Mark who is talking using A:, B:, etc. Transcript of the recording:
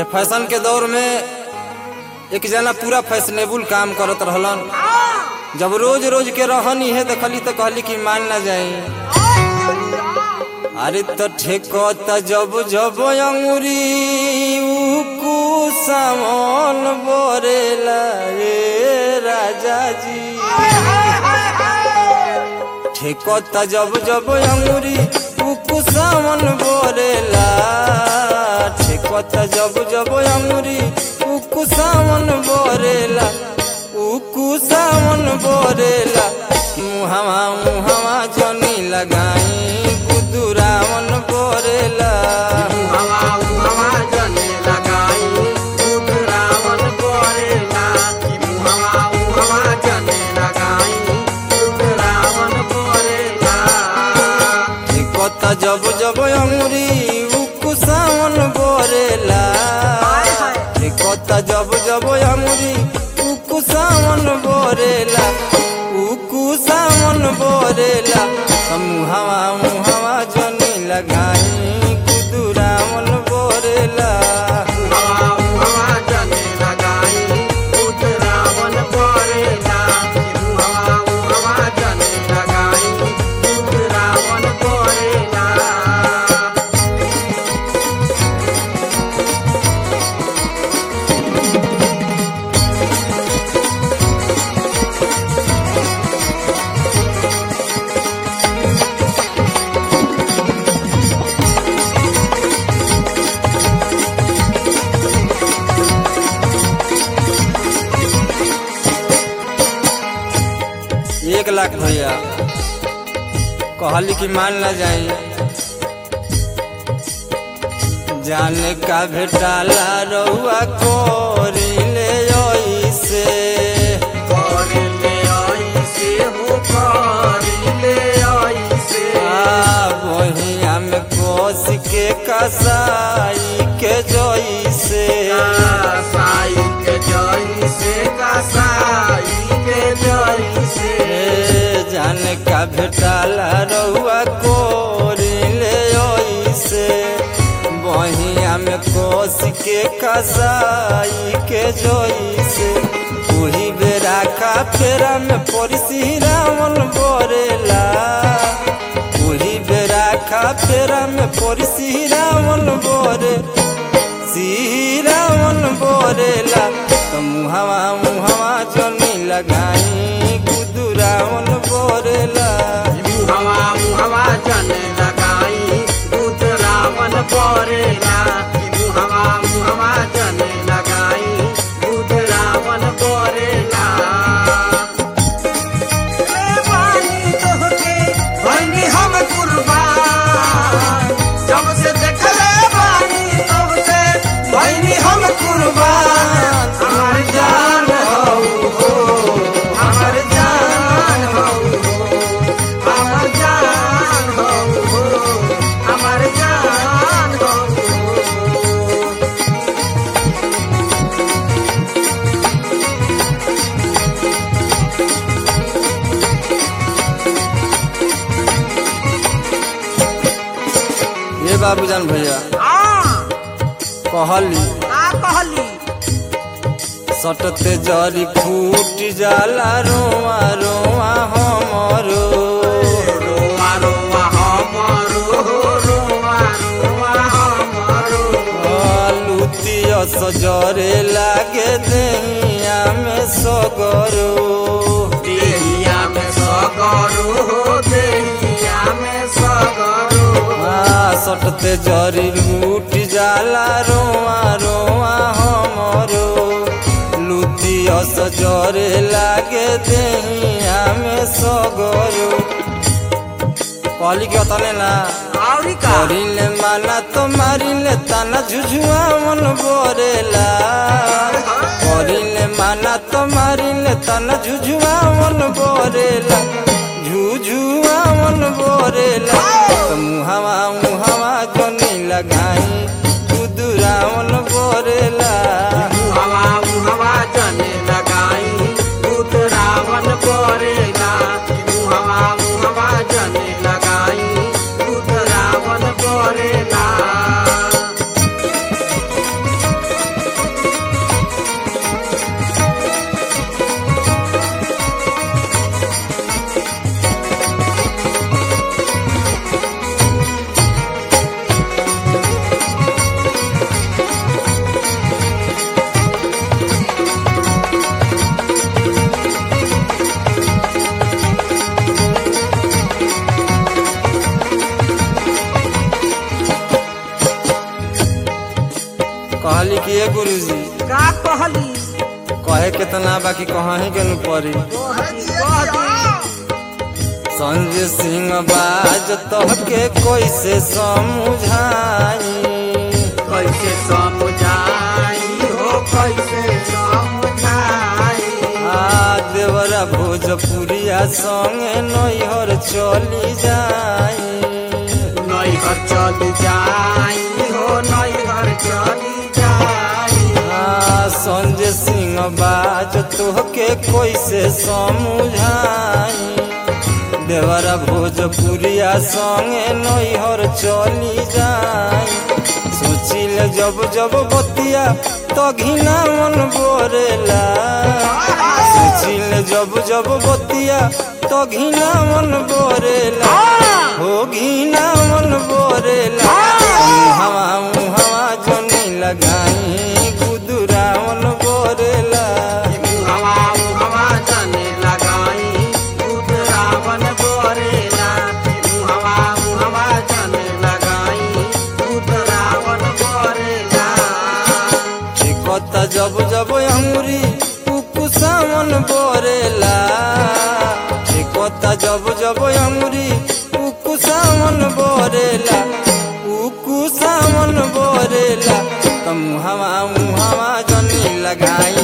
A: fashion के दौर में एक जना पूरा फैशनेबल काम करत रहलन जब रोज रोज के रहन इहे देखली तो कहली कि मान ना जाई अरे तो ठेकत जब जब अंगुरी उकु सामन बोरेला रे राजा जी ठेकत जब जब अंगुरी उकु सामन बोरेला ठेकत जब जब अंगुरी उकु सामन बोरेला उकु सामन बोरेला मुहवा मुहवा जनी लगाई गुदुरावन बोरेला
B: हवा हवा जने लगाई दूध रावण बोरेला हवा हवा जने लगाई दूध रावण बोरेला
A: ठेकत जब जब अंगुरी उकु सामन बोरेला ठेकत जब जब अंगुरी उकु सामन बोरेला उकु सामन बोरेला मुहवा मुहवा जनी लगाई कुदुरावन बोरेला
B: हवा हवा जने लगाई दूध रावण बोरेला हवा हवा जने लगाई दूध रावण बोरेला
A: एक लाख भैया कहली कि मान ना जाई जाने का भेटाला रउआ कोरिले ऐसे
B: करिले ऐसे हो करिले ऐसे
A: आ बहिया में कोस के कसाई के जैसे
B: साई के जैसे कसाई के जैसे
A: ए, जाने का भेटाला रउआ कोरिले ऐसे बहिया में कोस के कसाई के जैसे वही बेरा का फेरा में पड़सी रावण बोरेला वही बेरा का फेरा में पड़सी रावण बोरे सी रावण बोरेला तो मुहवा मुहवा जनी लगाई गुदू रावण बोरेला
B: हवा हवा जने लगाई दूध रावण बोरेला हवा हवा जने लगाई दूध रावण बोरेला भैनी हम कुर्बान जब से देखले बानी तब से भैनी हम कुर्बान हमार जान हऊ हो हमार जान हऊ हो हमार जान हऊ हो हमार जान हऊ हो
A: ये बाबूजान भैया
B: हाँ
A: कहली
B: का कहली
A: सटते जरी फूट जाला रोआ रोआ हमरो
B: रोआ रोआ हमरो रोआ रोआ हमरो
A: लुतिया सजरे लागे देहिया में सगरो
B: देहिया में सगरो देहिया में सगरो
A: आ, सटते जरी लूट जाला रोआ रोआ हमरो लुतिया सजरे लागे देहिया में सगरो कहली के तने ना
B: औरी का
A: करिले माना तो मारिले ताना झुझुआ मन बोरेला करिले माना तो मारिले ताना झुझुआ मन बोरेला झुझुआ मन बोरेला तो मुहावा मुहावा जनी लगाई कुदुरा मन बोरेला
B: हवा हवा जने लगाई दूध रावण बोरेला हवा हवा जने लगाई दूध रावण बोरेला
A: कहली कि ए गुरुजी
B: का कहली
A: कहे केतना बाकी कहीं के नु परी
B: कह दी
A: संजय सिंह बाज तोहके कैसे समझाई
B: कैसे समझाई हो कैसे समझाई
A: आ देवरा भोजपुरिया संगे नैहर चली जाई
B: नैहर चली जाई हो नैहर चली जाई
A: आ संजय सिंह बाज तोहके कैसे समझाई देवरा भोजपुरिया संगे नैहर चली जाई सोचिल जब जब बतिया तो घिना मन बोरेला सोचिल जब जब बतिया तो घिना मन बोरेला हो घिना मन बोरेला हवा हवा जनी लगाई गुदुरा मन बोरेला
B: हवा हवा जाने लगाई दूध रावण बोरेला हवा हवा जाने लगाई दूध रावण बोरेला
A: चिकता जब जब अंगुरी उकुसामन बोरेला चिकता जब जब अंगुरी उकुसामन बोरेला उकुसामन बोरेला तम हवा हवा जनी लगाई